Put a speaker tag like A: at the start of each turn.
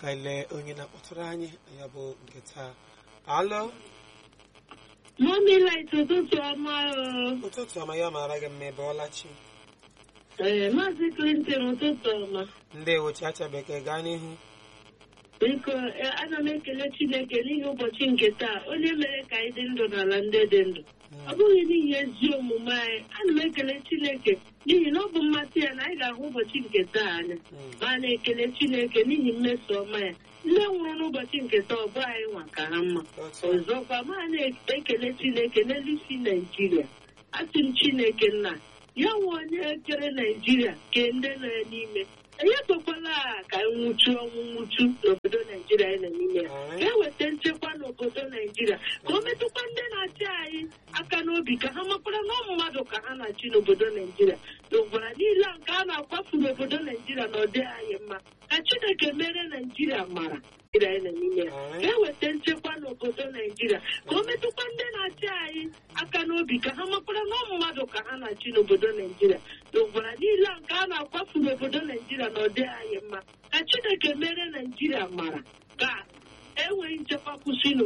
A: ka ile onye na-akpọtụrụ anyị ya bụ nke taa alo
B: Mọmi light ụtụtụ ọma o.
A: ụtụtụ ọma ya mara gị mma ebe ọlachi
B: Ee, Maazị Clinton ụtụtụ ọma.
A: ndewo chacha bekee gaa n'ihu
B: Biko, e, ana m ekele Chineke n'ihi ụbọchị nke taa, onye mere ka anyị dị ndụ n'ala ndị dị ndụ. Ọ bụghị n'ihi ezi omume anyị, ana m ekele Chineke n'ihi na ọ bụ mmasị ya na anyị ga-ahụ ụbọchị nke taa anya. Ma a na-ekele Chineke n'ihi mmeso ọma ya. Ndị nwụrụ n'ụbọchị nke taa ọ bụ anyị nwa ka ha mma.
A: otu
B: Ọzọkwa, ma a na-ekele Chineke n'elu isi Naijiria. Asị m Chineke nna, ya nwe onye kere Naijiria kee ndị nọ ya n'ime. Enyekwekwala ka nwụchu ọnwụ nwụchu n'obodo Naijiria anyị nọ n'ime ya. Ka eweta nchekwa n'obodo Naijiria. Ka o metụkwa ndị na-achị anyị aka n'obi ka ha makwara na ọ mmadụ ka ha na-achị n'obodo Naijiria. N'ụgbara niile a nke a na-akwafu n'obodo Naijiria na ọ dịghị anyị mma. Ka Chineke mere Naijiria mara. Naijiria anyị nọ n'ime ya. Ka eweta nchekwa n'obodo Naijiria ka o metụkwa ndị na-achị anyị aka n'obi ka ha makwara na ọ mmadụ ka ha na-achị n'obodo Naijiria n'ụgbara niile a nke a na-akwafu n'obodo Naijiria na ọ dịghị anyị mma ka Chineke mere Naijiria mara ka enweghị nchekwa kwụsị n'obodo